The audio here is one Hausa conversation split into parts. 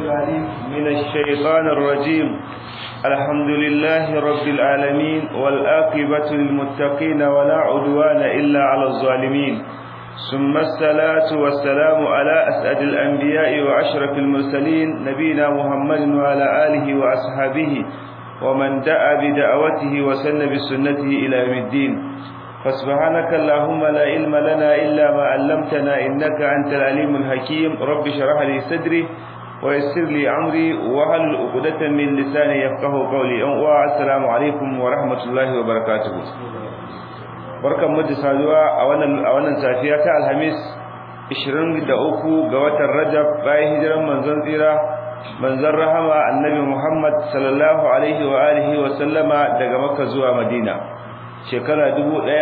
العليم من الشيطان الرجيم الحمد لله رب العالمين والآقبة للمتقين ولا عدوان إلا على الظالمين ثم الصلاة والسلام على أسعد الأنبياء وأشرف المرسلين نبينا محمد وعلى آله وأصحابه ومن دعا بدعوته وسن بسنته إلى يوم الدين فسبحانك اللهم لا علم لنا إلا ما علمتنا إنك أنت العليم الحكيم رب شرح لي صدري ويسر لي أمري وهل عقدة من لساني يفقه قولي والسلام عليكم ورحمة الله وبركاته barkan mu da saduwa a wannan a wannan safiya ta alhamis 23 ga watan rajab bayan hijiran manzon tsira manzon rahama annabi muhammad sallallahu alaihi wa alihi wa sallama daga makka zuwa madina shekara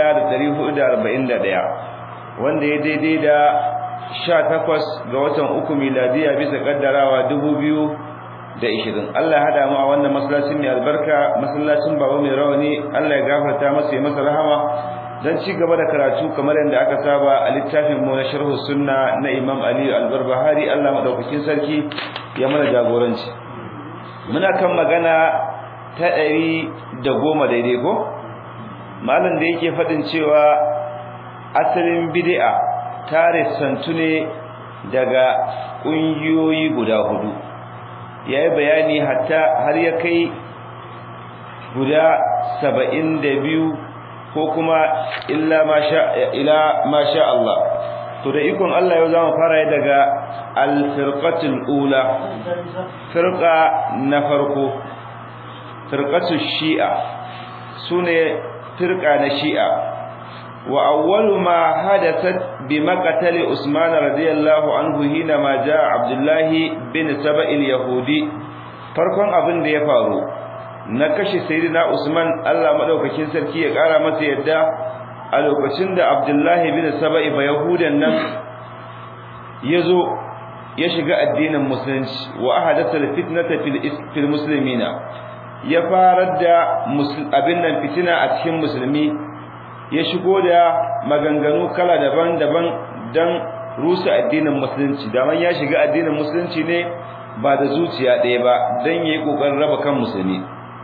1441 wanda ya daidai da 18 ga watan uku miladiya bisa kaddarawa 2020 Allah ya hada mu a wannan masallacin mai albarka masallacin baba mai rawani Allah ya gafarta masa ya masa rahama dan ci gaba da karatu kamar yadda aka saba a littafin mu na sharh sunna na Imam Ali al-Barbahari Allah madaukakin sarki ya mana jagoranci muna kan magana ta ɗari da goma daidai ko malam da yake faɗin cewa asalin bid'a tare santu ne daga ƙungiyoyi guda hudu yayi bayani hatta har ya kai guda saba'in da biyu ko kuma illa masha ila masha Allah to da ikon Allah yau zamu fara daga al-firqatul ula firqa na farko firqatul shi'a sune firqa na shi'a wa awwalu ma hadathat bi maqtali Usman radiyallahu anhu hina ma jaa Abdullah bin Saba'il yahudi farkon abin da ya faru na kashe sayyidina Usman Allah madaukakin sarki ya kara masa yadda a lokacin da Abdullah bin Saba'i ba yahudan nan yazo ya shiga addinin musulunci wa ahadatha fitnata fil muslimina ya farar da abin nan fitina a cikin musulmi ya shigo da maganganu kala daban-daban dan rusa addinin musulunci daman ya shiga addinin musulunci ne ba da zuciya ɗaya ba dan yayi kokarin raba kan musulmi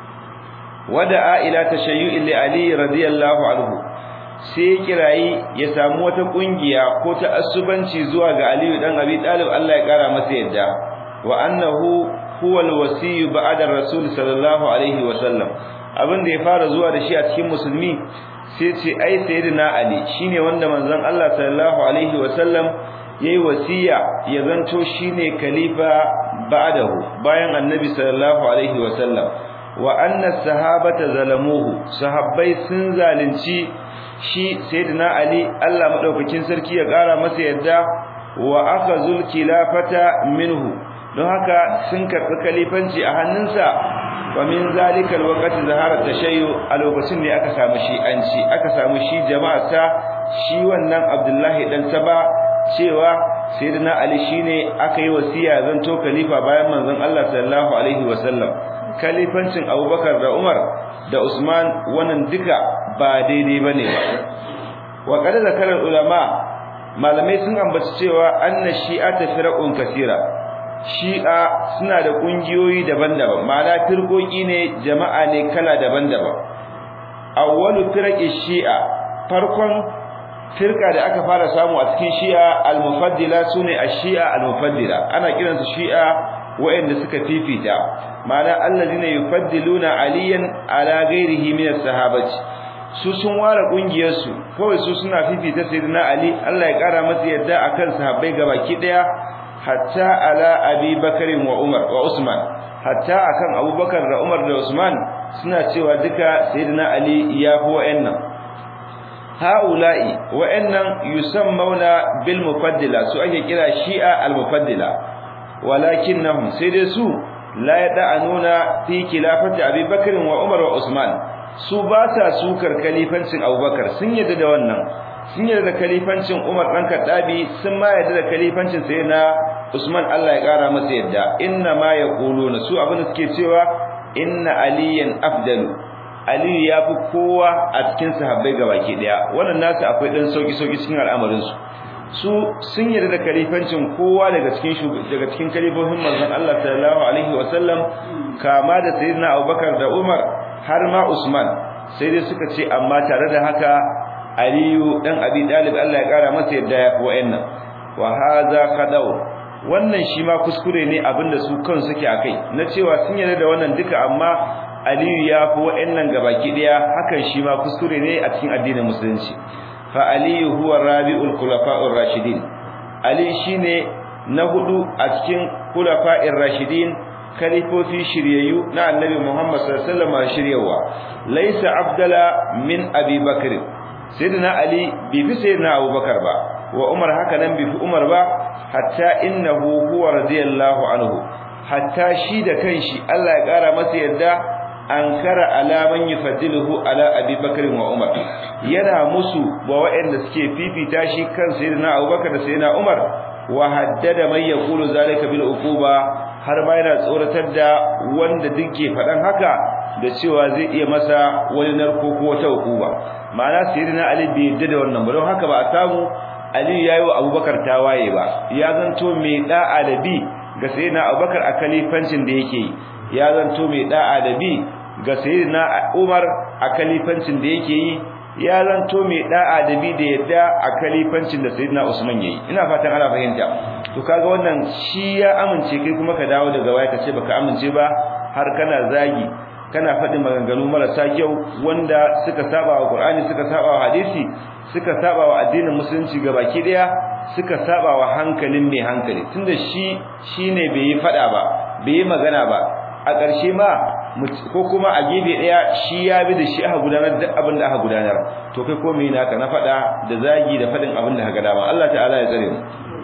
wada'a ila tashayyu'i li ali radiyallahu anhu sai kirayi ya samu wata kungiya ko ta asubanci zuwa ga ali dan abi talib Allah ya kara masa yadda wa annahu huwa alwasiy ba'da rasul sallallahu alaihi wa sallam abin da ya fara zuwa da shi a cikin musulmi sai ce ai sayyidina ali shine wanda manzon Allah sallallahu alaihi wa sallam yayi wasiya ya zanto shine khalifa ba'dahu bayan annabi sallallahu alaihi wa sallam wa anna sahabata zalamuhu sahabbai sun zalunci shi sayyidina ali Allah madaukakin sarki ya kara masa yadda wa akhazul khilafata minhu don haka sun karbi kalifanci a hannunsa wa min zalika alwaqti zahara tashayyu a lokacin ne aka samu shi anci aka samu shi jama'ata shi wannan abdullahi dan saba cewa sayyidina ali shine aka yi wasiya zan to khalifa bayan manzon Allah sallallahu alaihi wasallam kalifancin abubakar da umar da usman wannan duka ba daidai bane ba wa qad zakara ulama malamai sun ambaci cewa anna shi'ata firaqun kaseera shi'a suna da kungiyoyi daban-daban ma'ana firkoki ne jama'a ne kala daban-daban awwalu firaqi shi'a farkon firka da aka fara samu a cikin shi'a al-mufaddila sune ash-shi'a al-mufaddila ana kiransu shi'a wa'anda suka fifita ma'ana allazina yufaddiluna aliyan ala ghairihi min as-sahabati su sun ware kungiyar su kawai su suna fifita sayyidina ali Allah ya kara masa yadda akan sahabbai gabaki daya hatta ala abi bakarin wa umar wa usman hatta akan abubakar da umar da usman suna cewa duka sayyidina ali ya fi wa'annan haula'i wa'annan yusammuna bil mufaddila su ake kira shi'a al mufaddila walakinnahum sai dai su la yad'anuna fi khilafati abi bakr wa umar wa usman su ba sa sukar kalifancin abubakar sun yadda da wannan sun yarda da kalifancin Umar dan Kaddabi sun ma yarda da kalifancin sayyidina Usman Allah ya kara masa yadda inna ma yaquluna su abin da suke cewa inna aliyan afdalu Ali ya fi kowa a cikin sahabbai gabaki daya wannan nasu akwai dan sauki sauki cikin al'amarin su su sun yarda da kalifancin kowa daga cikin daga cikin kalifofin manzon Allah sallallahu alaihi wasallam kama da sayyidina Abubakar da Umar har ma Usman sai dai suka ce amma tare da haka Aliyu dan Abi Talib Allah ya kara masa yadda ya fi wa'annan wa hadha qadaw wannan shi ma kuskure ne abinda su kan suke akai na cewa sun yarda da wannan duka amma Aliyu ya fi wa'annan gabaki daya hakan shi ma kuskure ne a cikin addinin musulunci fa Aliyu huwa rabi'ul khulafa'ur rashidin Ali shine na hudu a cikin khulafa'ir rashidin kalifofi shiryayyu na annabi Muhammad sallallahu alaihi wasallam shiryawa laysa abdala min abi bakr sayyidina ali bi fi sayyidina abubakar ba wa umar haka nan bi fi umar ba hatta innahu huwa radiyallahu anhu hatta shi da kanshi Allah ya kara masa yadda ankara ala man yufaddiluhu ala abi bakr wa umar yana musu wa wa'anda suke fifita shi kan sayyidina abubakar da sayyidina umar wa haddada man yaqulu zalika bil uquba har ma yana tsoratar da wanda duke faɗan haka da cewa zai iya masa wani narko ko wata hukuma ma'ana sayyidina ali bai yadda da wannan ba don haka ba a samu ali yayi wa abubakar tawaye ba ya zanto mai da'a da bi ga sayyidina abubakar a kalifancin da yake yi ya zanto mai da'a da bi ga sayyidina umar a kalifancin da yake yi ya zanto mai da'a da bi da yadda a kalifancin da sayyidina usman yayi ina fatan ana fahimta to kaga wannan shi ya amince kai kuma ka dawo daga waya kace baka amince ba har kana zagi kana faɗin maganganu marasa kyau wanda suka saba wa Qur'ani suka saba wa hadisi suka saba wa addinin musulunci gabaki daya suka saba wa hankalin mai hankali tunda shi shine bai yi faɗa ba bai yi magana ba a ƙarshe ma ko kuma a gefe daya shi ya bi da shi aka gudanar duk abin da aka gudanar to kai ko me naka na faɗa da zagi da faɗin abin da aka dama Allah ta'ala ya tsare mu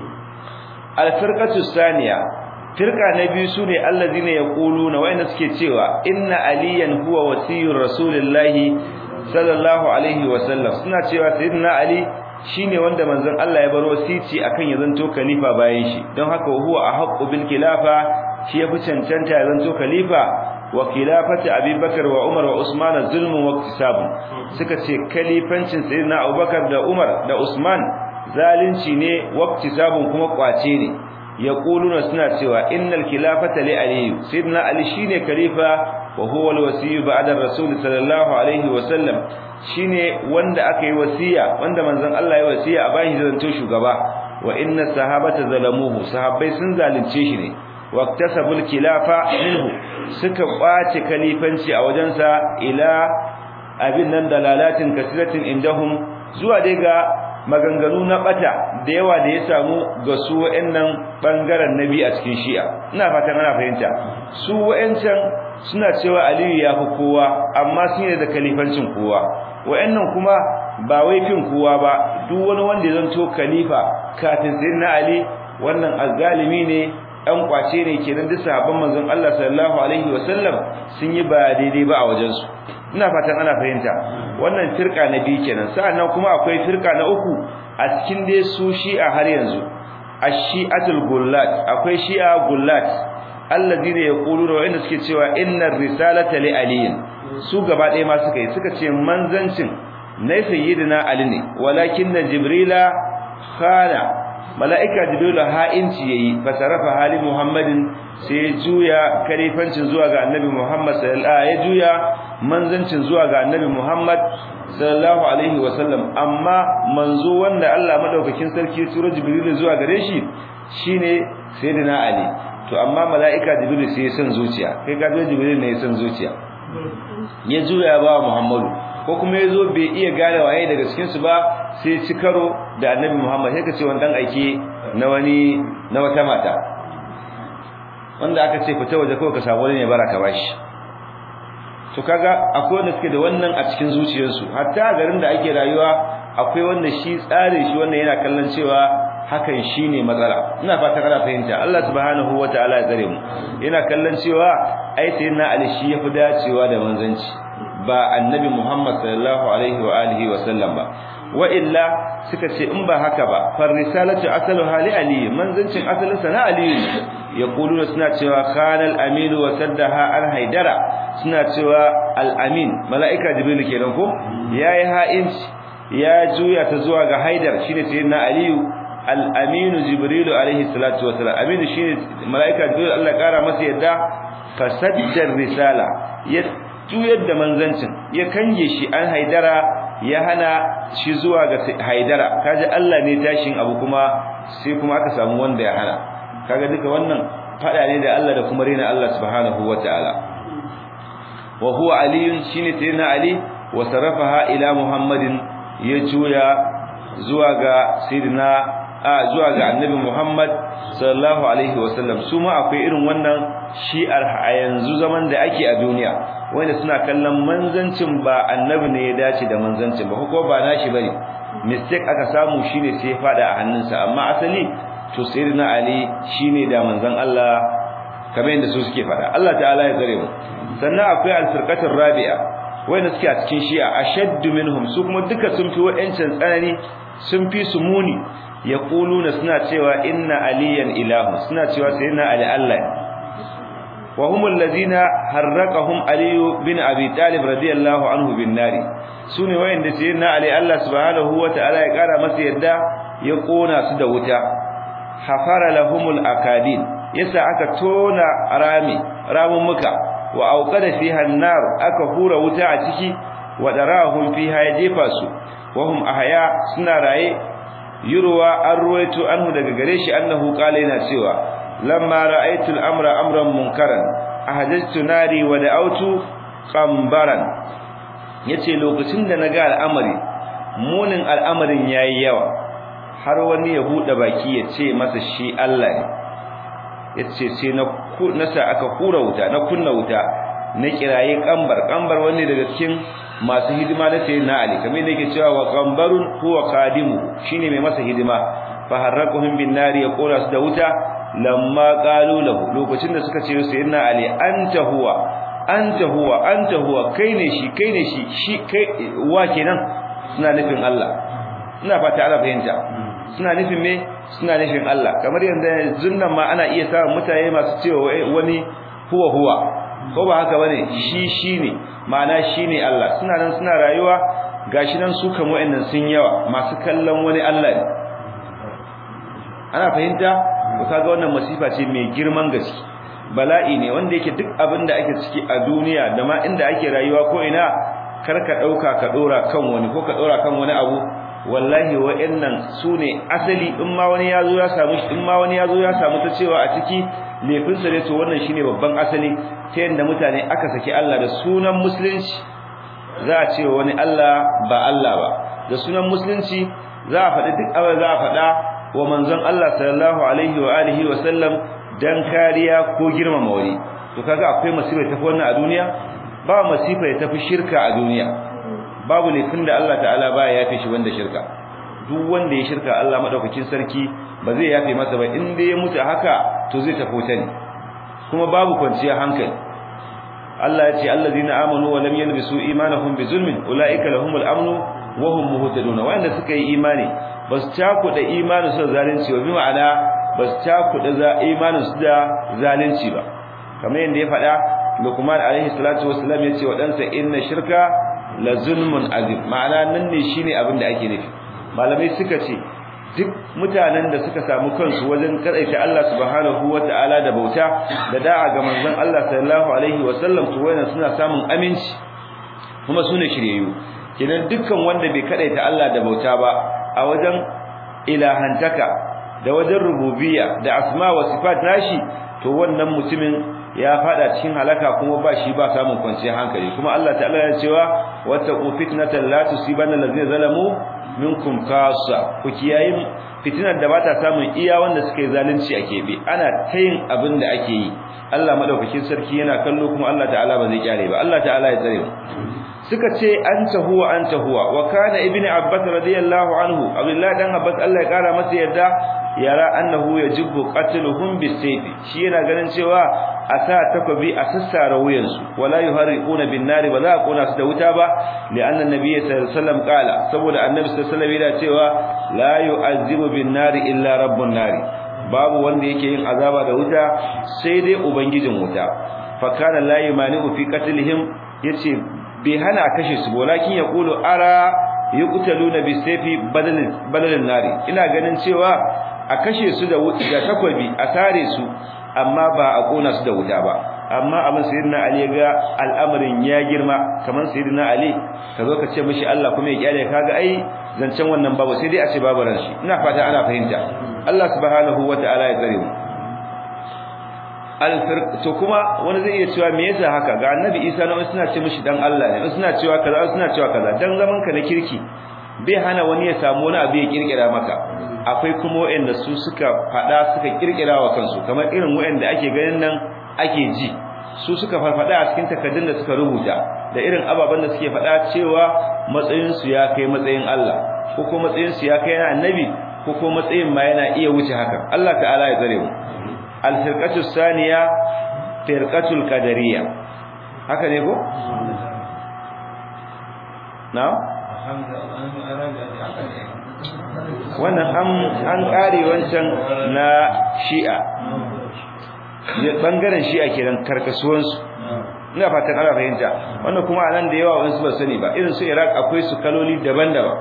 al-firqatu thaniya firqa na biyu sune allazina yaquluna wayanda suke cewa inna aliyan huwa wasiyur rasulillahi sallallahu alaihi wasallam suna cewa sayyidina ali shine wanda manzon Allah ya bar wasici akan ya zanto khalifa bayan shi don haka huwa ahqqu bil khilafa shi yafi cancanta ya zanto khalifa wa khilafati abubakar wa umar wa usman zulmun wa iktisabun suka ce khalifancin sayyidina abubakar da umar da usman zalunci ne wa iktisabun kuma kwace ne yaquluna suna cewa innal khilafata li ali sayyidina ali shine khalifa wa huwa alwasiy ba'da rasul sallallahu alaihi wa sallam shine wanda aka yi wasiya wanda manzon Allah ya wasiya a bayan zanto shugaba wa inna sahabata zalamuhu sahabbai sun zalunce shi ne waqtasabul khilafa minhu suka kwace khalifanci a wajensa ila abin nan dalalatin kasiratin indahum zuwa dai ga maganganu na bata da yawa da ya samu ga su wa'annan bangaren nabi a cikin shi'a ina fatan ana fahimta su wa'ancan suna cewa aliyu ya fi kowa amma sun yi da kalifancin kowa wa'annan kuma ba wai fin kowa ba duk wani wanda ya zanto khalifa kafin sayyidina ali wannan azzalimi ne ɗan kwace ne kenan duk sahabban manzon Allah sallallahu alaihi wasallam sun yi ba daidai ba a wajen su ina fatan ana fahimta wannan firka na biyu kenan sa'annan kuma akwai firka na uku a cikin dai su shi'a har yanzu ash-shi'atul gullat akwai shi'a gullat alladine yaquluna wa inda suke cewa innar risalata li aliyin su gaba ɗaya ma suka yi suka ce manzancin na sayyidina ali ne walakin jibrila khana mala'ika jibrilu ha'inci yayi fasarafa hali muhammadin sai juya kalifancin zuwa ga annabi muhammad sallallahu ya juya manzancin zuwa ga annabi muhammad sallallahu alaihi wasallam amma manzo wanda Allah madaukakin sarki tura jibrilu zuwa gare shi shine sayyidina ali to amma mala'ika jibrilu sai ya san zuciya kai ka zo jibrilu ne ya san zuciya ya juya ba muhammadu ko kuma yazo bai iya gane waye daga cikin su ba sai ci karo da annabi Muhammad sai ka ce wannan aike na wani na wata mata wanda aka ce fita waje kawai ka samu wani ne baraka bashi to kaga akwai wanda suke da wannan a cikin zuciyarsu hatta garin da ake rayuwa akwai wanda shi tsare shi wanda yana kallon cewa hakan shine matsala ina fatan ana fahimta Allah subhanahu wataala ya tsare mu yana kallon cewa ai sayyidina Ali shi yafi dacewa da manzanci ba annabi Muhammad sallallahu alaihi wa alihi wa sallam ba wa illa suka ce in ba haka ba far risalatu asalu hali ali manzancin asalin sa na ali yaquluna suna cewa khanal amin wa saddaha al haidara suna cewa al amin malaika jibril kenan ko yayi ha'inci ya juya ta zuwa ga haidar shine sayyidina aliyu al-aminu jibrilu alaihi salatu wassalam aminu shine malaika jibril Allah kara masa yadda fasaddar risala ya juyar da manzancin ya kange shi an haidara ya hana shi zuwa ga haidara kaji Allah ne tashin abu kuma sai kuma aka samu wanda ya hana kaga duka wannan fada ne da Allah da kuma rena Allah subhanahu wataala wa huwa aliyun shine sayyidina ali wa sarafaha ila muhammadin ya juya zuwa ga sayyidina a zuwa ga annabi muhammad sallallahu alaihi wasallam su ma akwai irin wannan shi'ar a yanzu zaman da ake a duniya wanda suna kallon manzancin ba annabi ne ya dace da manzancin ba ko ba nashi bane mistake aka samu shine sai ya fada a hannunsa amma asali to sayyidina ali shine da manzon Allah kamar yadda su suke fada Allah ta'ala ya tsare mu sannan akwai al-firqatur rabi'a wanda suke a cikin shi'a ashaddu minhum su kuma duka sun fi wa'ancan tsanani sun fi su muni yaquluna suna cewa inna aliyan ilahu suna cewa sayyidina ali Allah wa humul ladina harraqahum ali bin abi talib radiyallahu anhu bin nari sune wayanda sayyidina ali Allah subhanahu wa ta'ala ya kara masa yadda ya kona su da wuta hafara lahumul akadin yasa aka tona rami ramun muka wa auqada fiha an-nar aka hura wuta a ciki wa darahum fiha ya jefa su wa hum ahya suna raye yurwa an ruwaito anhu daga gare shi annahu qala yana cewa lamma ra'aytu al-amra amran munkaran ahajjtu nari wa da'awtu qambaran yace lokacin da naga al'amari munin al'amarin yayi yawa har wani ya bude baki ya ce masa shi Allah ne yace sai na nasa aka hura wuta na kunna wuta na kiraye kambar kambar wani daga cikin masu hidima na sayyidina Ali kamar yake cewa wa qambarun huwa qadimu shine mai masa hidima fa harraquhum bin nari ya kora su da wuta lamma qalu lahu lokacin da suka ce sayyidina Ali anta huwa anta huwa anta huwa kai ne shi kai ne shi shi kai wa kenan suna nufin Allah ina fata ana fahimta suna nufin me suna nufin Allah kamar yanda zunnan ma ana iya samun mutane masu cewa wani huwa huwa ko ba haka bane shi shine ma'ana shine Allah suna nan suna rayuwa gashi nan su kan wayannan sun yawa masu kallon wani Allah ne ana fahimta ko kaga wannan masifa ce mai girman gaske bala'i ne wanda yake duk abin da ake ciki a duniya da ma inda ake rayuwa ko ina karka dauka ka dora kan wani ko ka dora kan wani abu wallahi wa'annan sune asali in ma wani yazo ya samu in ma wani yazo ya samu ta cewa a ciki laifin sa ne to wannan shine babban asali ta yanda mutane aka saki Allah da sunan musulunci za a ce wani Allah ba Allah ba da sunan musulunci za a faɗi duk abin za a faɗa wa manzon Allah sallallahu alaihi wa alihi wa sallam dan kariya ko girmama wani to kaga akwai masifa ta wannan a duniya ba masifa ya tafi shirka a duniya babu laifin da Allah ta'ala baya yafe shi wanda shirka duk wanda ya shirka Allah madaukakin sarki ba zai yafe masa ba in dai ya mutu haka to zai tafi wuta ne kuma babu kwanciya hankali Allah ya ce allazina amanu wa lam yalbisu imanahum bizulmin ulaika lahumul amnu wa hum muhtadun wanda suka yi imani bas cakuda imanin su zalunci ba bi ma'ana bas cakuda za imanin su da zalunci ba kamar yanda ya faɗa Luqman alaihi salatu wassalam yace wa ɗansa inna shirka la zulmun azim ma'ana nan ne shine abin da ake nufi malamai suka ce duk mutanen da suka samu kansu wajen kadaita Allah subhanahu wataala da bauta da da'a ga manzon Allah sallallahu alaihi wasallam to wayan suna samun aminci kuma sune shiryayyu kenan dukkan wanda bai kadaita Allah da bauta ba a wajen ilahantaka da wajen rububiyya da asma wa sifat nashi to wannan mutumin ya fada cikin halaka kuma ba shi ba samun kwanciyar hankali kuma Allah ta'ala ya cewa wattaqu fitnatan la tusibanna allazina zalamu minkum khassa ku kiyayi fitinar da bata samun iya wanda suka yi zalunci a kebe ana tayin abin da ake yi Allah madaukakin sarki yana kallo kuma Allah ta'ala ba zai kyale ba Allah ta'ala ya tsare mu suka ce anta huwa anta huwa wa kana ibnu abbas radiyallahu anhu abdullahi dan abbas Allah ya kara masa yadda yara annahu yajibu qatluhum bisayf shi yana ganin cewa a sa takobi a sassara wuyansu wala yuharriquna bin nar ba za a kona su da wuta ba li anna nabiy sallallahu alaihi wasallam qala saboda annabi sallallahu alaihi wasallam yana cewa la yu'azzibu bin nar illa rabbun nar babu wanda yake yin azaba da wuta sai dai ubangijin wuta fa kana la yumani'u fi qatlihim yace bai hana kashe su walakin yaqulu ara yuqtaluna bisayfi badalin badalin nari ina ganin cewa a kashe su da da takwabi a sare su amma ba a kona su da wuta ba amma abin sayyidina ali ga al'amarin ya girma kaman sayyidina ali ka zo ka ce mishi Allah kuma ya kyale kaga ai zancen wannan babu sai dai a ce babu ran shi ina fata ana fahimta Allah subhanahu wataala ya tsare mu alfirq to kuma wani zai iya cewa me yasa haka ga annabi Isa na suna ce mishi dan Allah ne suna cewa kaza suna cewa kaza dan zaman ka na kirki bai hana wani ya samu wani abu ya kirkira maka akwai kuma wanda su suka fada suka kirkira wa kansu kamar irin wanda ake ganin nan ake ji su suka farfada a cikin takaddun da suka rubuta da irin ababen da suke fada cewa matsayin su ya kai matsayin Allah ko ko matsayin su ya kai na annabi ko ko matsayin ma yana iya wuce haka Allah ta'ala ya tsare mu al-firqatu saniya firqatul qadariyya haka ne ko na'am wannan an an kare wancan na shi'a ya bangaren shi'a kenan karkasuwan su ina fatan ana fahimta wannan kuma anan da yawa wani su ba sani ba irin su Iraq akwai su kaloli daban-daban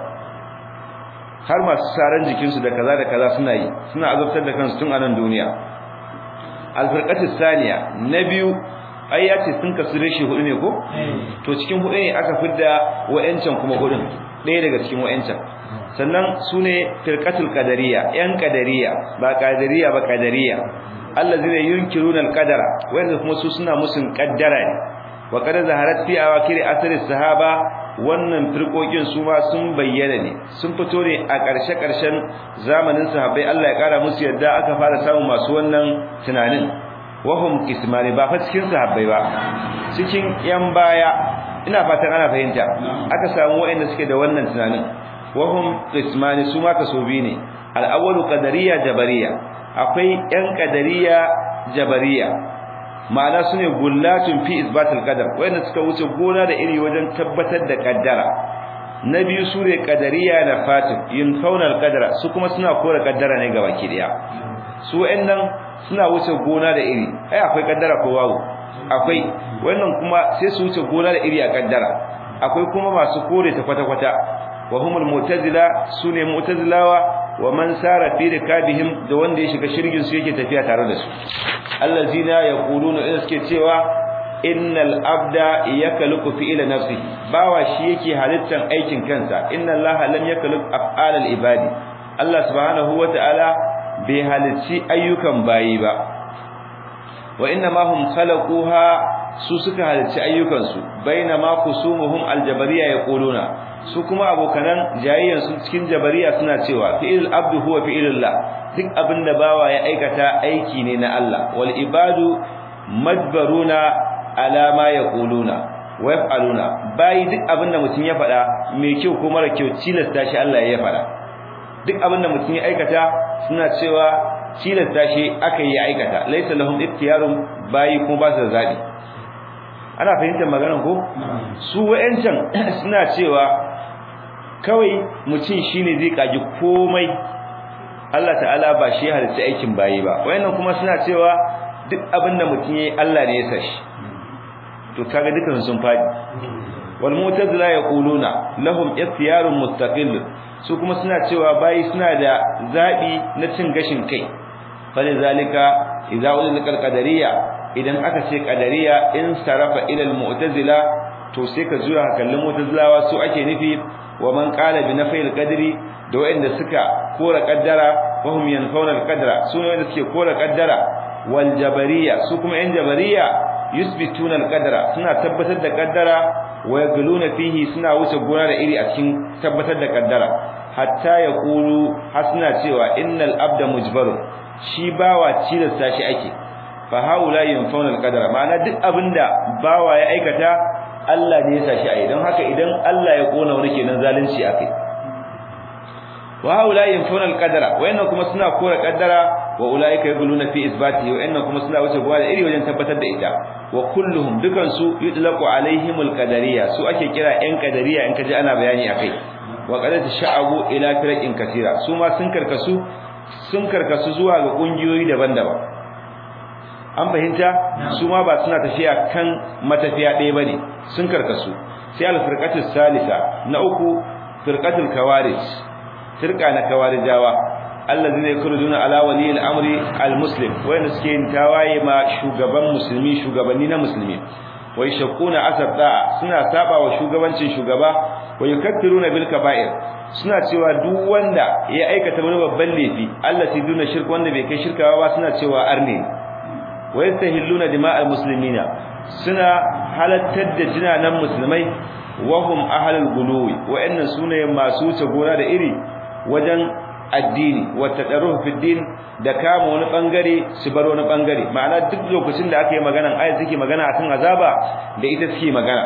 har masu saran jikin su da kaza da kaza suna yi suna azabtar da kansu tun a nan duniya al-firqatu thaniya na biyu ai ya ce sun kasu reshe hudu ne ko to cikin hudu ne aka fidda wa'ancan kuma hudun ɗaya daga cikin wa'ancan sannan su ne firqatul qadariyya yan qadariyya ba qadariyya ba qadariyya allazina yunkiruna al-qadara wanda kuma su suna musun qaddara ne wa qad zaharat fi awakir asr sahaba wannan firqokin su ma sun bayyana ne sun fito ne a ƙarshe ƙarshen zamanin sahabbai Allah ya kara musu yadda aka fara samun masu wannan tunanin wahum kismani ba fa cikin sahabbai ba cikin yan baya ina fatan ana fahimta aka samu waɗanda suke da wannan tunanin wahum kismani su ma kasobi ne al-awwalu qadariyya jabariyya akwai yan qadariyya jabariyya ma'ana sune gullatun fi isbatil qadar waɗanda suka wuce gona da iri wajen tabbatar da kaddara na biyu sune qadariyya na fatim yin kaunar qadara su kuma suna kore kaddara ne gaba ki daya su waɗannan suna wuce gona da iri ai akwai kaddara ko babu akwai wannan kuma sai su wuce gona da iri a kaddara akwai kuma masu kore ta kwata kwata wa humul mu'tazila sune mu'tazilawa wa man sara fi rikabihim da wanda ya shiga shirgin su yake tafiya tare da su allazina yaquluna in suke cewa innal abda yakluku fi ila nafsihi bawa shi yake halittan aikin kansa inna allaha lam yakluk af'alal ibadi Allah subhanahu wa ta'ala bai halicci ayyukan bayi ba wa inna ma hum khalaquha su suka halicci ayyukan su bainama kusumuhum aljabariya yaquluna su kuma abokanan jayayyan su cikin jabariya suna cewa fi'il abdu huwa fi'ilullah duk abinda bawa ya aikata aiki ne na Allah wal ibadu majbaruna ala ma yaquluna wa yaf'aluna bayi duk abinda mutum ya faɗa mai kyau ko mara kyau tilasta shi Allah ya faɗa duk abinda mutum ya aikata suna cewa tilasta shi aka yi aikata laysa lahum ikhtiyarun bayi kuma ba su da zabi ana fahimtar maganar ko su wayancan suna cewa kawai mutum shine zai kaji komai Allah ta'ala ba shi halitta aikin bayi ba wayannan kuma suna cewa duk abinda mutum yayi Allah ne ya sashi to kaga dukan sun fadi wal mu'tazila yaquluna lahum ikhtiyarun mustaqil su kuma suna cewa bayi suna da zabi na cin gashin kai fali zalika idza ulil qadariyya idan aka ce qadariyya in sarafa ila al mu'tazila to sai ka zuwa kallon mu'tazilawa su ake nufi wa man qala bi nafil qadri da wanda suka kora qaddara wa hum yanfauna al qadra su ne wanda suke kora qaddara wal jabariyya su kuma yan jabariyya yusbituna al qadra suna tabbatar da qaddara wa yagluna fihi suna wuce gona da iri a cikin tabbatar da qaddara hatta yaqulu hasna cewa innal abda mujbarun shi bawa cilasta shi ake fa haula yanfauna alqadara ma'ana duk abinda bawa ya aikata Allah ne ya sa shi ai don haka idan Allah ya kona wani kenan zalunci akai wa haula yanfauna alqadara wayannan kuma suna kora qaddara wa ulaika yaquluna fi isbati wa inna kuma suna wuce gwa da iri wajen tabbatar da ita wa kulluhum dukan su yutlaqu alaihimul qadariyya su ake kira yan qadariyya in kaji ana bayani akai wa qad tasha'abu ila firaqin katira su ma sun karkasu sun karkasu zuwa ga kungiyoyi daban-daban an fahimta su ma ba suna tafiya kan matafiya ɗaya bane sun karkasu sai al-firqatu salisa na uku firqatul kawarij firqa na kawarijawa allazina yakhrujuna ala wali al-amri al-muslim wanda suke yin tawaye ma shugaban musulmi shugabanni na musulmi wai shakuna asabda suna saba wa shugabancin shugaba wai yukaffiruna bil kaba'ir suna cewa duk wanda ya aikata wani babban laifi allati duna shirk wanda bai kai shirkawa ba suna cewa arne wa yastahilluna dima'al muslimina suna halattar da jinanan musulmai wa hum ahlul guluwi wa'annan sune masu wuce gona da iri wajen addini wa tadarruh fi din da kama wani bangare su bar wani bangare ma'ana duk lokacin da aka yi magana ayat suke magana akan azaba da ita suke magana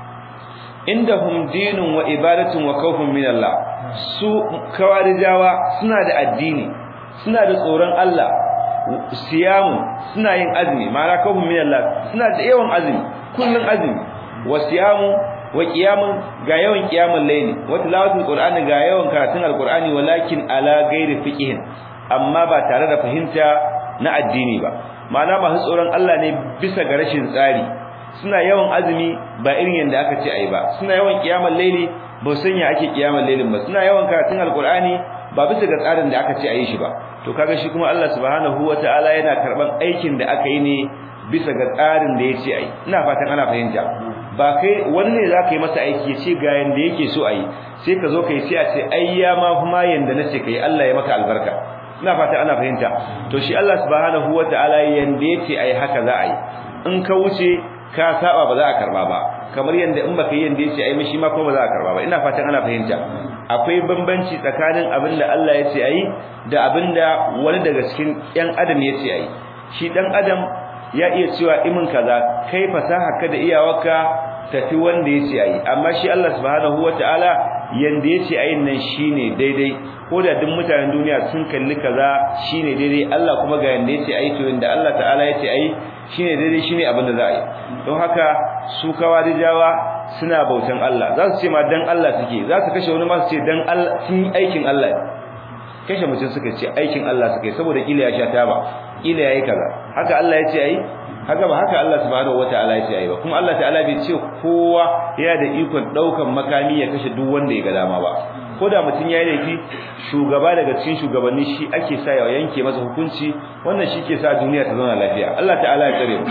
indahum dinun wa ibadatun wa khawfun min Allah su kawarijawa suna da addini suna da tsoron Allah siyamu suna yin azumi ma'ana khawfun min Allah suna da yawan azumi kullun azumi wa siyamu wa qiyamun ga yawan qiyamul layli wa tilawatul qur'ani ga yawan karatun alqur'ani walakin ala ghairi fiqhin amma ba tare da fahimta na addini ba ma'ana masu tsoron Allah ne bisa ga rashin tsari suna yawan azumi ba irin yanda aka ce ayi ba suna yawan qiyamul layli ba san ya ake qiyamul laylin ba suna yawan karatun alqur'ani ba bisa ga tsarin da aka ce ayi shi ba to kaga shi kuma Allah subhanahu wataala yana karban aikin da aka yi ne bisa ga tsarin da yace ayi ina fatan ana fahimta ba kai wani ne zaka yi masa aiki yace ga yanda yake so ayi sai ka zo kai sai a ce ai ya ma kuma yanda nace kai Allah ya maka albarka ina fata ana fahimta to shi Allah subhanahu wataala yanda yace ayi haka za a yi in ka wuce ka saba ba za a karba ba kamar yanda in baka yi yanda yace ai mishi ma ko ba za a karba ba ina fatan ana fahimta akwai bambanci tsakanin abinda Allah yace ayi da abinda wani daga cikin yan adam yace ayi shi dan adam ya iya cewa imin kaza kai fasaha ka da iyawarka tafi wanda yace ayi amma shi Allah subhanahu wataala yanda yace ayin nan shine daidai ko da duk mutanen duniya sun kalli kaza shine daidai Allah kuma ga yanda yace ayi to yanda Allah ta'ala yace ayi shine daidai shine abin da za a yi don haka su kawarijawa suna bautan Allah za su ce ma dan Allah suke za su kashe wani ma su ce dan Allah sun yi aikin Allah kashe mutum suka ce aikin Allah suka yi saboda kila ya sha taba kila yayi kaza haka Allah ya ce ayi haka ba haka Allah subhanahu wataala ya ce ayi ba kuma Allah ta'ala bai ce kowa yana da ikon daukan makami ya kashe duk wanda ya ga dama ba ko da mutum yayi laifi shugaba daga cikin shugabanni shi ake sa ya yanke masa hukunci wannan shi ke sa duniya ta zauna lafiya Allah ta'ala ya tsare mu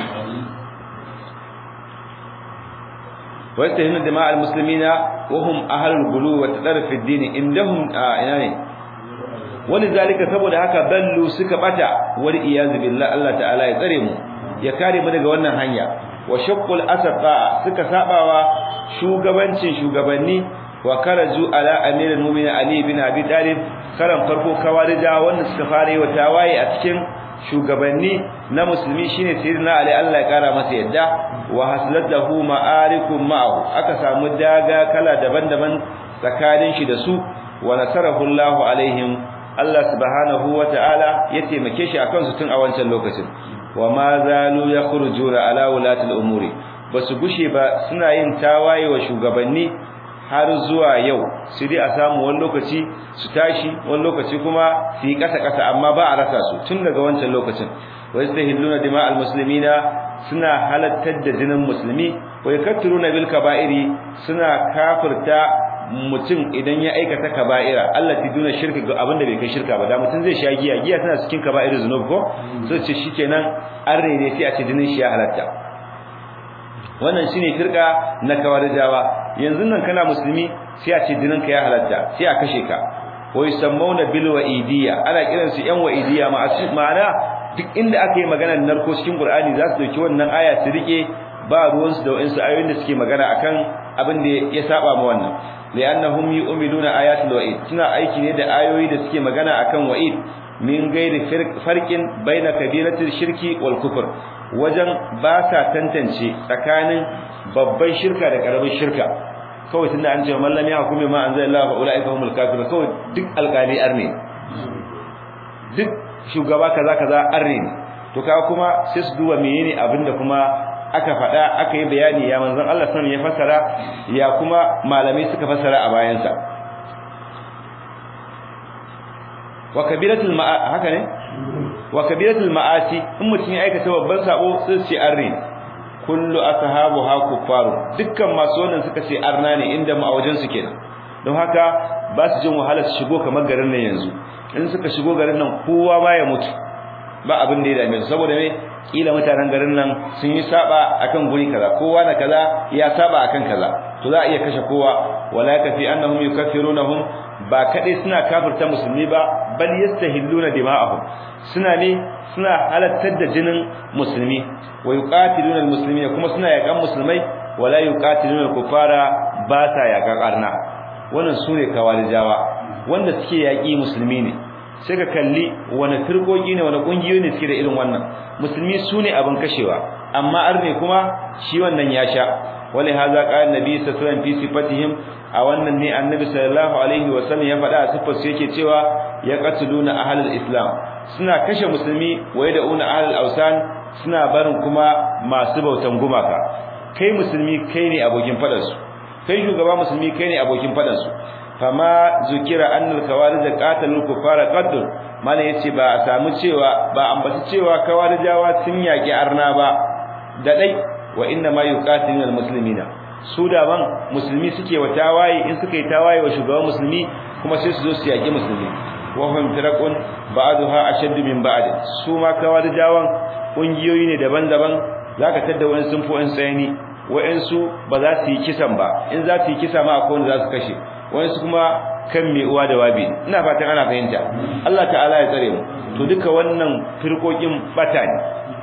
wa yastahinu dima'al muslimina wa hum ahlul ghulu wa tadarruf fi din indahum ina ne walizalika saboda haka ballu suka bata wal iyaz billah Allah ta'ala ya tsare mu ya kare mu daga wannan hanya wa shaqqul asqa suka sabawa shugabancin shugabanni wa karaju ala amirul mu'minin ali bin abi talib karan farko kawarija wanda suka fara yi wa tawaye a cikin shugabanni na musulmi shine sayyidina ali Allah ya kara masa yadda wa haslatahu ma'arikum ma'ahu aka samu daga kala daban-daban tsakanin shi da su wa nasarahu Allahu alaihim Allah subhanahu wata'ala ya taimake shi akan su tun a wancan lokacin wa ma zalu yakhrujuna ala wulatil umuri basu gushe ba suna yin tawaye wa shugabanni har zuwa yau su dai a samu wani lokaci su tashi wani lokaci kuma su yi kasa kasa amma ba a rasa su tun daga wancan lokacin wa yastahilluna dima'al muslimina suna halattar da jinin musulmi wa yakatturuna bil kaba'iri suna kafirta mutum idan ya aikata kaba'ira Allah ti duna shirka ga abinda bai kai shirka ba da mutum zai sha giya giya tana cikin kaba'ir zunub ko sai ce shikenan an rene sai a ce jinin shi ya halatta wannan shine firka na kawarijawa yanzu nan kana musulmi sai a ce jinin ka ya halatta sai a kashe ka wa yusammuna bil wa'idiyya ana kiran su yan wa'idiyya ma'ana duk inda aka yi maganar narko cikin Qur'ani za su dauki wannan aya su rike ba ruwan su da wayansu ayoyin da suke magana akan abin da ya saba ma wannan li'annahum yu'minuna ayatul wa'id suna aiki ne da ayoyi da suke magana akan wa'id min gairi farqin baina kabiratil shirki wal kufr wajen ba sa tantance tsakanin babban shirka da karamin shirka kawai tunda an ce man lam yahkum ma anzalallahu fa ulaika humul kafirun kawai duk alƙali arne duk shugaba kaza kaza arne to kaga kuma sai su duba menene abinda kuma aka faɗa aka yi bayani ya manzon Allah sallallahu ya fassara ya kuma malamai suka fassara a bayansa wa kabiratul ma'a haka ne wa kabiratul ma'asi in mutum ya aikata babban sabo sai ce arni kullu ashabu ha kuffaru dukkan masu wannan suka ce arna ne inda mu a wajen su kenan don haka ba su jin wahala su shigo kamar garin nan yanzu in suka shigo garin nan kowa ba ya mutu ba abin da ya dame su saboda me kila mutanen garin nan sun yi saba akan guri kaza kowa na kaza ya saba akan kaza to za a iya kashe kowa wala kafi annahum yukaffirunahum ba kadai suna kafirta musulmi ba bal yastahilluna dima'ahum suna ne suna halattar da jinin musulmi wa yuqatiluna almuslimina kuma suna yakan musulmai wala yuqatiluna alkufara ba sa yakan arna wannan sune kawalijawa wanda suke yaki musulmi ne sai ka kalli wani firkoki ne wani kungiyoyi ne suke da irin wannan musulmi sune abin kashewa amma arne kuma shi wannan ya sha wali haza qala nabi sallallahu alaihi wasallam fi sifatihim a wannan ne annabi sallallahu alaihi wasallam ya faɗa a sifar su yake cewa ya qatluna ahlul islam suna kashe musulmi waye da una ahlul ausan suna barin kuma masu bautan gumaka kai musulmi kai ne abokin faɗar su kai shugaba musulmi kai ne abokin faɗar su fama zukira annal kawarij qatalul kufara qaddur mana yace ba a samu cewa ba ambaci cewa kawarijawa sun yaki arna ba da dai wa inna ma yuqatiluna almuslimina su da ban musulmi suke wa tawaye in suka yi tawaye wa shugaban musulmi kuma sai su zo su yaki musulmi wa hum firaqun ba'daha ashaddu min ba'd su ma kawarijawan kungiyoyi ne daban-daban zaka tada wani sun fi wani tsayani wa'ansu ba za su yi kisan ba in za su yi kisa ma akwai wanda za su kashe wa'ansu kuma kan mai uwa da wabi ina fatan ana fahimta Allah ta'ala ya tsare mu to duka wannan firkokin bata ne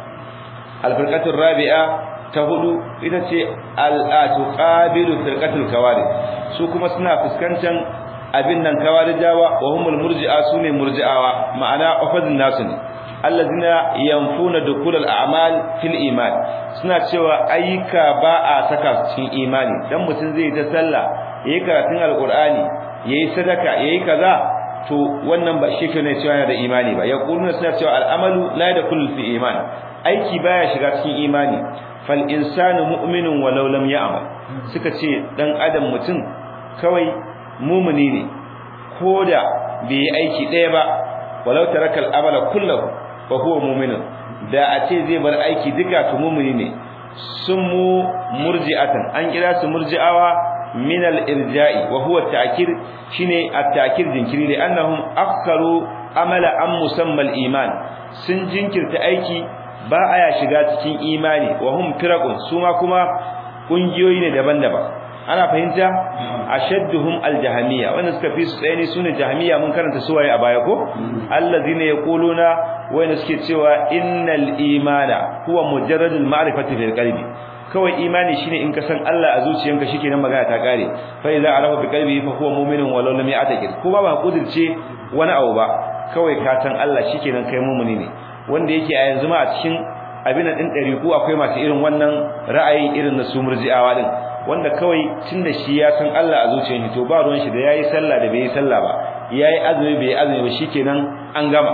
alfirqatur rabi'a ta hudu ita ce al'atu qabilu firqatul kawarij su kuma suna fuskantar abin nan kawarijawa wa humul murji'a sune murji'awa ma'ana ofadin nasu ne allazina yanfuna dukul al'amal fil iman suna cewa ayyuka ba a saka cikin imani dan mutun zai ta sallah yayi karatun alqur'ani yayi sadaka yayi kaza to wannan ba shi ne cewa yana da imani ba yaquluna suna cewa al'amalu la yadkhulu fi iman aiki baya shiga cikin imani fal insanu mu'minun walau lam ya'mal suka ce dan adam mutum kawai mumuni ne koda bai yi aiki daya ba walau taraka al'amala kullahu fa huwa mu'minun da a ce zai bar aiki duka to mumuni ne sun mu murji'atan an kira su murji'awa min al-irja'i wa huwa at-ta'kir shine at-ta'kir jinkiri li annahum akharu amala an musamma al-iman sun jinkirta aiki ba aya shiga cikin imani wa hum firaqun suma kuma kungiyoyi ne daban-daban ana fahimta ashadduhum al-jahmiyya wannan suka fi su tsayani sune jahmiyya mun karanta suwaye a baya ko allazina yaquluna wayanda suke cewa innal imana huwa mujarradul ma'rifati fil qalbi kawai imani shine in ka san Allah a zuciyanka shikenan magana ta kare fa idza arafa bi qalbihi fa huwa mu'minun walau lam ya'taqid ko ba ba kudirce wani abu ba kawai ka san Allah shikenan kai mu'mini ne wanda yake a yanzu ma a cikin abin din dariku akwai masu irin wannan ra'ayi irin na su murji'awa din wanda kawai tunda shi ya san Allah a zuciyar shi to ba ruwan shi da yayi sallah da bai yi sallah ba yayi azumi bai azumi ba shikenan an gama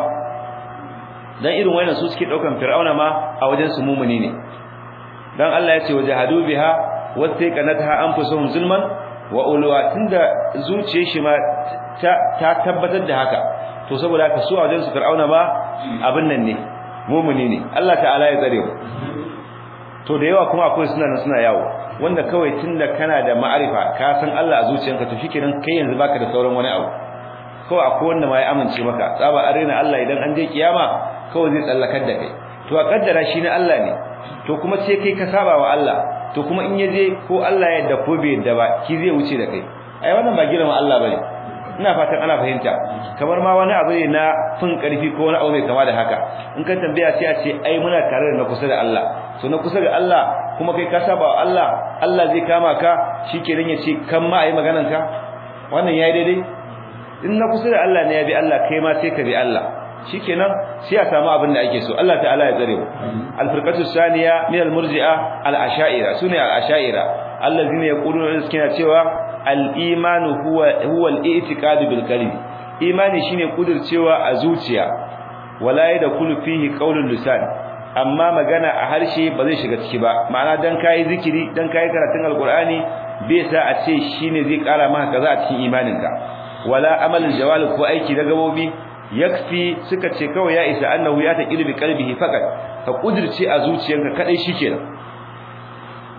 dan irin wannan su suke daukan fir'auna ma a wajen su mumuni ne dan Allah ya ce wajahadu biha wastaqanatha anfusuhum zulman wa ulwa tunda zuciyar shi ma ta tabbatar da haka to saboda haka su a wajen su fir'auna ma abin nan ne mumuni ne Allah ta'ala ya tsare mu to da yawa kuma akwai suna suna yawo wanda kawai tunda kana da ma'arifa ka san Allah a zuciyanka to shikenan kai yanzu baka da sauran wani abu kawai akwai wanda ma ya amince maka tsaba arena Allah idan an je kiyama kawai zai tsallakar da kai to a kaddara shi ne Allah ne to kuma sai kai ka saba wa Allah to kuma in yaje ko Allah ya yarda ko bai yarda ba ki zai wuce da kai ai wannan ba girman Allah bane ina fatan ana fahimta kamar ma wani abu ne na fin karfi ko wani abu mai kama da haka in ka tambaya sai a ce ai muna tare da na kusa da Allah to na kusa da Allah kuma kai ka saba wa Allah Allah zai kama ka shikenan ya ce kan ma ayi maganan ka wannan yayi daidai in na kusa da Allah ne ya bi Allah kai ma sai ka bi Allah shikenan sai a samu abin da ake so Allah ta'ala ya tsare mu al-firqatu saniya min al-murji'a al-asha'ira sune al-asha'ira allazina yaquluna suke cewa al-imanu huwa huwa al-i'tiqadu bil qalbi imani shine kudircewa a zuciya wala yadkhulu fihi qawlul lisan amma magana a harshe ba zai shiga ciki ba ma'ana dan kai zikiri dan kai karatun alqur'ani bai sa a ce shine zai kara maka kaza a cikin imaninka wala amalul jawal ko aiki da gabobi yakfi suka ce kawai ya isa annahu ya taqilu bi qalbihi faqat ka kudirce a zuciyanka kadai shikenan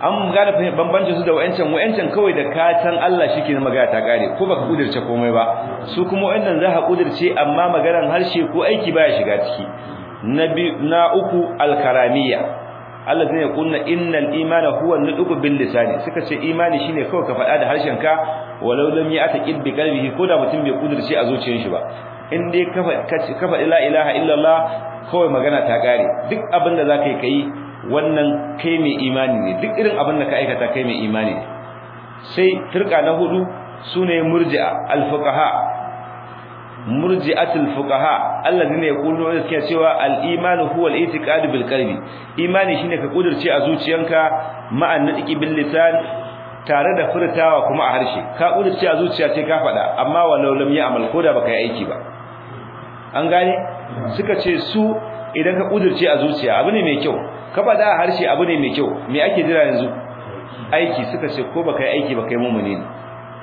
an gane bambancin su da wayancan wayancan kawai da ka san Allah shike na magana ta kare ko baka kudirce komai ba su kuma wayannan za ka kudirce amma maganar harshe ko aiki baya shiga ciki na uku alkaramiya Allah zai kunna innal imana huwa nuduku bil lisani suka ce imani shine kawai ka faɗa da harshen ka walau lam ya'taqid bi qalbihi ko da mutum bai kudirce a zuciyar shi ba in dai ka faɗi la ilaha illallah kawai magana ta kare duk abin da zaka yi kai wannan kai mai imani ne duk irin abin da ka aikata kai mai imani ne sai firqa na hudu sune murji'a al-fuqaha murji'atul fuqaha alladhina yaquluna suke cewa al-iman huwa al-i'tiqad bil qalbi imani shine ka kudirce a zuciyanka ma'an nadiki bil lisan tare da furtawa kuma a harshe ka kudirce a zuciya sai ka faɗa amma walau lam ya'mal ko da baka yi aiki ba an gane suka ce su idan ka kudirce a zuciya abu ne mai kyau ka faɗa a harshe abu ne mai kyau me ake jira yanzu aiki suka ce ko baka yi aiki ba kai mumuni ne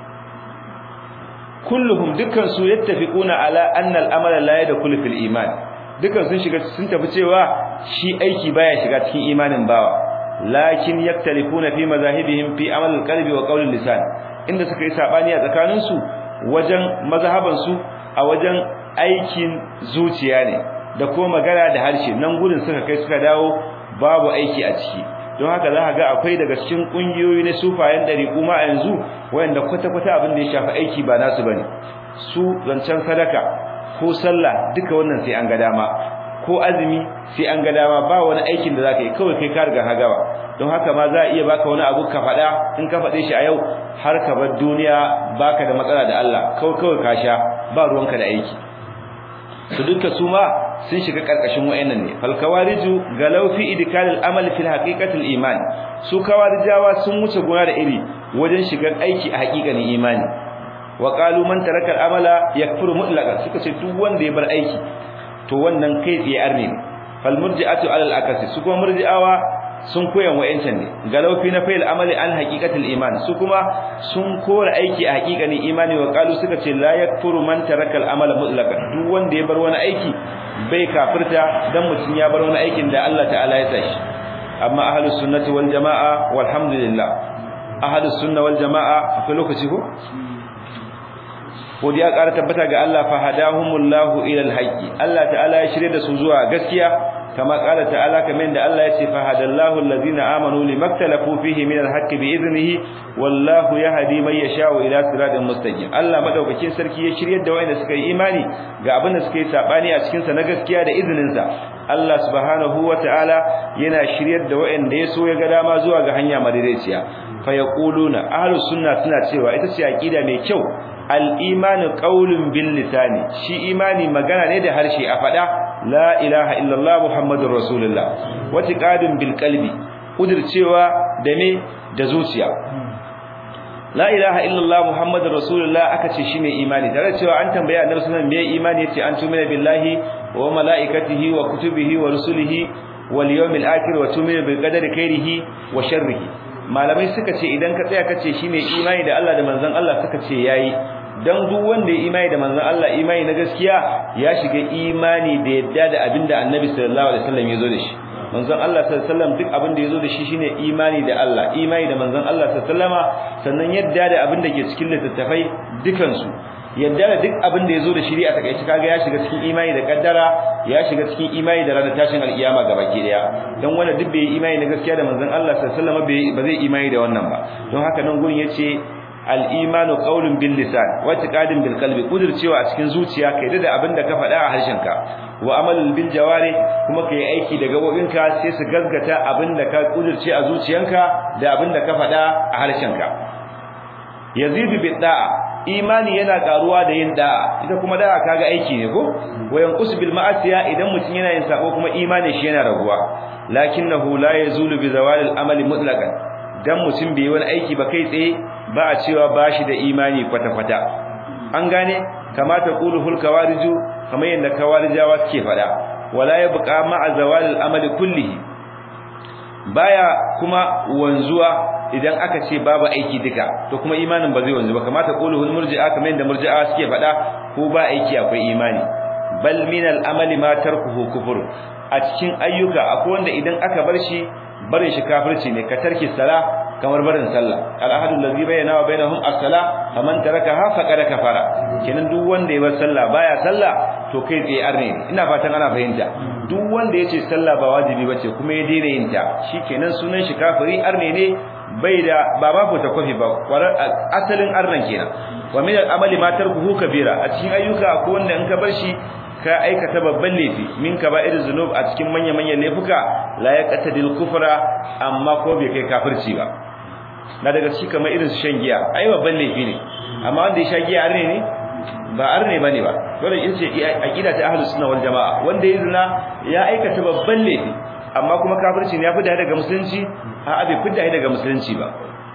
kulluhum dukkan su yattafiquna ala anna al-amala la yadkhulu fil iman dukkan sun shiga sun tafi cewa shi aiki baya shiga cikin imanin bawa lakin yaktalifuna fi mazahibihim fi amal al-qalbi wa qawl al-lisan inda suka yi sabani a tsakanin su wajen mazhaban su a wajen aikin zuciya ne da kuma magana da harshe nan gurin suka kai suka dawo babu aiki a ciki don haka za ka ga akwai daga cikin kungiyoyi na sufayen dari kuma a yanzu wanda kwata-kwata abin da ya shafi aiki ba nasu bane su zancen sadaka ko sallah duka wannan sai an ga dama ko azumi sai an ga dama ba wani aikin da zaka yi kawai kai ka riga hagawa don haka ma za a iya baka wani abu ka faɗa in ka faɗe shi a yau har ka bar duniya baka da matsala da Allah kawai kawai ka sha ba ruwanka da aiki su duka su ma sun shiga karkashin wayannan ne fal kawariju galau fi idkal al amal fil haqiqati al iman su kawarijawa sun wuce gona da iri wajen shigar aiki a haƙiƙanin imani wa qalu man taraka al amala yakfuru mutlaqan suka ce duk wanda ya bar aiki to wannan kai tsaye arne ne fal murji'atu ala al akasi su kuma murji'awa sun koyan wayancan ne galau fi na fa'il amali an haqiqatil iman su kuma sun kora aiki a haqiqanin imani wa qalu suka ce la yakfuru man taraka al amala mutlaqan duk wanda ya bar wani aiki bai kafirta dan mutun ya bar wani aikin da Allah ta'ala ya tashi amma ahlus sunnati wal jamaa walhamdulillah ahlus sunna wal jamaa akwai lokaci ko godiya ƙara tabbata ga Allah fa hadahumullahu ila alhaqi Allah ta'ala ya shirye da su zuwa gaskiya kama qala ta'ala kamar da Allah ya ce fa hadallahu allazina amanu limaktalafu fihi min alhaqqi bi idnihi wallahu yahdi man yasha'u ila siratin mustaqim Allah madaukakin sarki ya shirye da wayanda suka yi imani ga abin da suka yi sabani a cikin sa na gaskiya da izinin sa Allah subhanahu ta'ala yana shiryar da wayanda ya so ya ga dama zuwa ga hanya madaidaiciya fa yaquluna ahlus sunna suna cewa ita ce aqida mai kyau al-imanu qawlun bil lisani shi imani magana ne da harshe a fada la ilaha illallah muhammadur rasulullah wa tiqadun bil qalbi kudircewa da me da zuciya la ilaha illallah muhammadur rasulullah aka ce shine imani tare cewa an tambaya annabi sallallahu alaihi wasallam me imani yace an tumina billahi wa malaikatihi wa kutubihi wa rusulihi wal yawmil akhir wa tumina bil qadari khairihi wa sharrihi malamai suka ce idan ka tsaya kace shine imani da Allah da manzon Allah suka ce yayi dan duk wanda ya imani da manzon Allah imani na gaskiya ya shiga imani da yadda da abinda Annabi sallallahu alaihi wasallam ya zo da shi manzon Allah sallallahu alaihi wasallam duk abin da yazo da shi shine imani da Allah imani da manzon Allah sallallahu alaihi wasallama sannan yadda da abin da ke cikin littattafai dukan su yadda da duk abin da yazo da shi a takaice kaga ya shiga cikin imani da kaddara ya shiga cikin imani da ranar tashin alkiyama gabaki daya dan wanda duk bai imani da gaskiya da manzon Allah sallallahu alaihi wasallama ba zai imani da wannan ba don haka nan gurin yace al-imanu qawlun bil lisan wa i'tiqadun bil qalbi kudircewa a cikin zuciya kai da abin da ka faɗa a harshenka wa amalul bil jawari kuma kai aiki da gabobinka sai su gaskata abin da ka kudirce a zuciyanka da abin da ka faɗa a harshenka yazidu bid da'a imani yana karuwa da yin da'a ita kuma da'a kaga aiki ne ko wayan qusbil ma'asiya idan mutun yana yin sako kuma imani shi yana raguwa lakinnahu la yazulu bi zawalil amali mutlaqan dan mutum bai wani aiki ba kai tsaye ba a cewa bashi da imani kwata-kwata an gane kamata quluhul kawariju kamar yadda kawarijawa suke fada wala yabqa ma'a zawalil amali kullihi baya kuma wanzuwa idan aka ce babu aiki duka to kuma imanin ba zai wanzu ba kamata quluhul murji'a kamar yadda murji'a suke fada ko ba aiki akwai imani bal min al amali ma tarkuhu kufur a cikin ayyuka akwai wanda idan aka bar shi barin shi kafirci ne ka tarki sala kamar barin sallah al-ahadu allazi bayyana wa bainahum as-sala faman tarakaha faqad kafara kenan duk wanda ya bar sallah baya sallah to kai tsaye arne ina fatan ana fahimta duk wanda yace sallah ba wajibi bace kuma ya daina yin ta shikenan sunan shi kafiri arne ne bai da ba ba ko ta kofi ba asalin arnan kenan wa min al-amali ma tarkuhu kabira a cikin ayyuka ko wanda in ka bar shi ka aikata babban laifi min kaba'ir zunub a cikin manya manyan laifuka la yaqtadil kufra amma ko bai kai kafirci ba na daga cikin kamar irin shan giya ai babban laifi ne amma wanda ya sha giya arne ne ba arne bane ba dole in ce aqida ta ahlus sunna wal jamaa wanda ya zina ya aikata babban laifi amma kuma kafirci ne ya fida daga musulunci a abi fida daga musulunci ba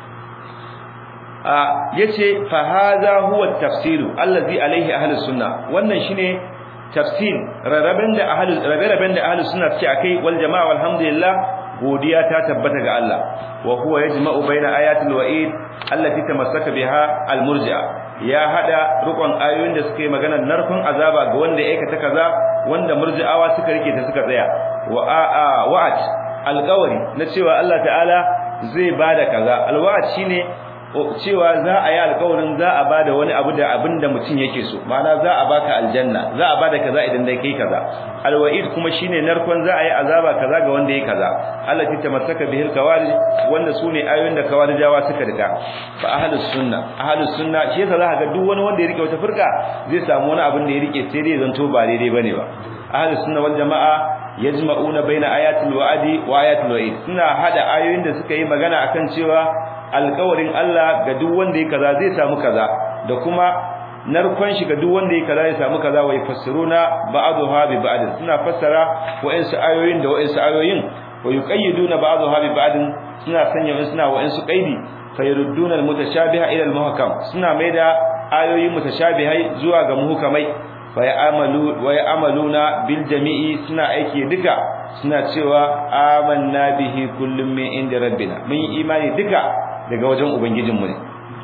a yace fa hadha huwa at-tafsir allazi alaihi ahlus sunna wannan shine tafsir raraben da ahlus raraben da ahlus sunna ce akai wal jamaa walhamdulillah godiya ta tabbata ga Allah wa huwa yajma'u baina ayatil wa'id allati tamassaka biha al-murji'a ya hada rukun ayoyin da suka yi magana narkon azaba ga wanda ya aikata kaza wanda murji'awa suka rike ta suka tsaya wa a wa'at alqawli na cewa Allah ta'ala zai bada kaza alwa'at shine cewa za a yi alƙawarin za a bada wani abu da abin da mutum yake so ma'ana za a baka aljanna za a bada kaza idan dai kai kaza alwa'id kuma shine narkon za a yi azaba kaza ga wanda yake kaza Allah ta tamassaka bihil kawari wanda sune ayoyin da kawarijawa suka rika fa ahlus sunna ahlus sunna shi yasa za ka ga duk wani wanda ya rike wata furka zai samu wani abin da ya rike sai dai zanto ba daidai bane ba ahlus sunna wal jamaa yajma'una baina ayatil wa'di wa ayatil wa'id suna hada ayoyin da suka yi magana akan cewa alƙawarin Allah ga duk wanda ya kaza zai samu kaza da kuma narkon shi ga duk wanda ya kaza ya samu kaza wa yafassiruna ba'daha bi ba'd suna fassara wa'insu ayoyin da wa'insu ayoyin wa yuqayyiduna ba'daha bi ba'd suna sanya wa'insu suna wa'insu qaidi fayarudduna almutashabiha ila almuhkam suna maida ayoyin mutashabihai zuwa ga muhkamai wa ya'malu wa ya'maluna bil jami'i suna aiki duka suna cewa amanna bihi kullum min inda rabbina mun yi imani duka daga wajen ubangijinmu ne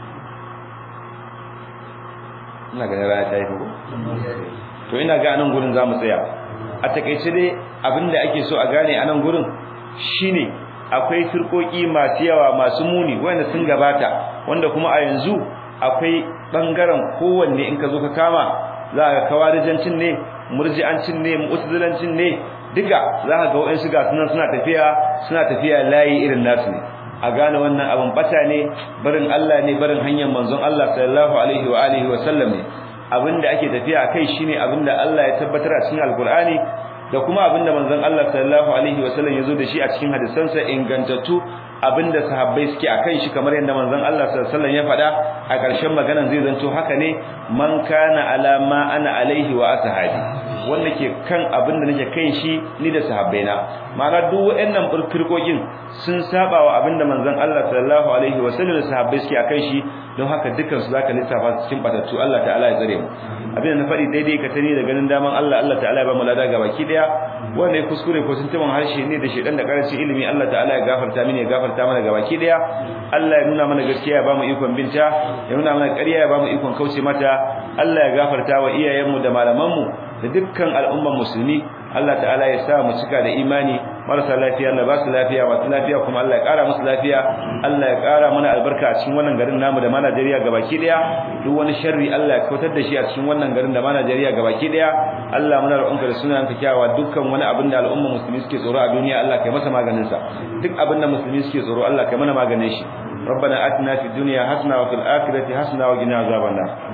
ina ganin rana ta yi ko to ina ga anan gurin zamu tsaya a takeice dai abinda ake so a gane anan gurin shine akwai firkoki masu yawa masu muni wanda sun gabata wanda kuma a yanzu akwai bangaren kowanne in ka zo ka kama za ka kawarijancin ne murji'ancin ne mu'tazilancin ne duka za ka ga waɗansu ga sunan suna tafiya suna tafiya layi irin nasu ne a gane wannan abin bata ne barin Allah ne barin hanyar manzon Allah sallallahu alaihi wa alihi wa sallam ne abinda ake tafiya kai shine abinda Allah ya tabbatar a cikin alkur'ani da kuma abinda manzon Allah sallallahu alaihi wa sallam yazo da shi a cikin hadisansa ingantattu abinda sahabbai suke akan shi kamar yadda manzon Allah sallallahu alaihi wasallam ya faɗa a ƙarshen maganan zai zanto haka ne man kana ala ma ana alaihi wa ashabi wanda ke kan abinda nake kai shi ni da sahabbaina ma'ana duk waɗannan firkokin sun saba wa abinda manzon Allah sallallahu alaihi wasallam da sahabbai suke akan shi don haka dukkan su zaka lissafa cikin batattu Allah ta'ala ya tsare mu abinda na faɗi daidai ka tani da ganin daman Allah Allah ta'ala ya ba mu lada gabaki daya wanda ya kuskure ko tuntuban harshe ne da shedan da karancin ilimi Allah ta'ala ya gafarta mini ya gafarta mana gabaki daya Allah ya nuna mana gaskiya ya bamu ikon binta ya nuna mana ƙarya ya bamu ikon kauce mata Allah ya gafarta wa iyayenmu da malamanmu da dukkan al'umman musulmi Allah ta'ala ya sa mu cika da imani marasa lafiya Allah ba su lafiya masu lafiya kuma Allah ya ƙara musu lafiya Allah ya ƙara mana albarka a cikin wannan garin namu da ma Najeriya gabaki daya duk wani sharri Allah ya kautar da shi a cikin wannan garin da ma Najeriya gabaki daya Allah muna roƙonka da sunan ka kyawawa dukkan wani abin da al'umma musulmi suke tsoro a duniya Allah kai masa maganin sa duk abin da musulmi suke tsoro Allah kai mana maganin shi ربنا آتنا في الدنيا حسنة وفي الآخرة حسنة وقنا عذاب النار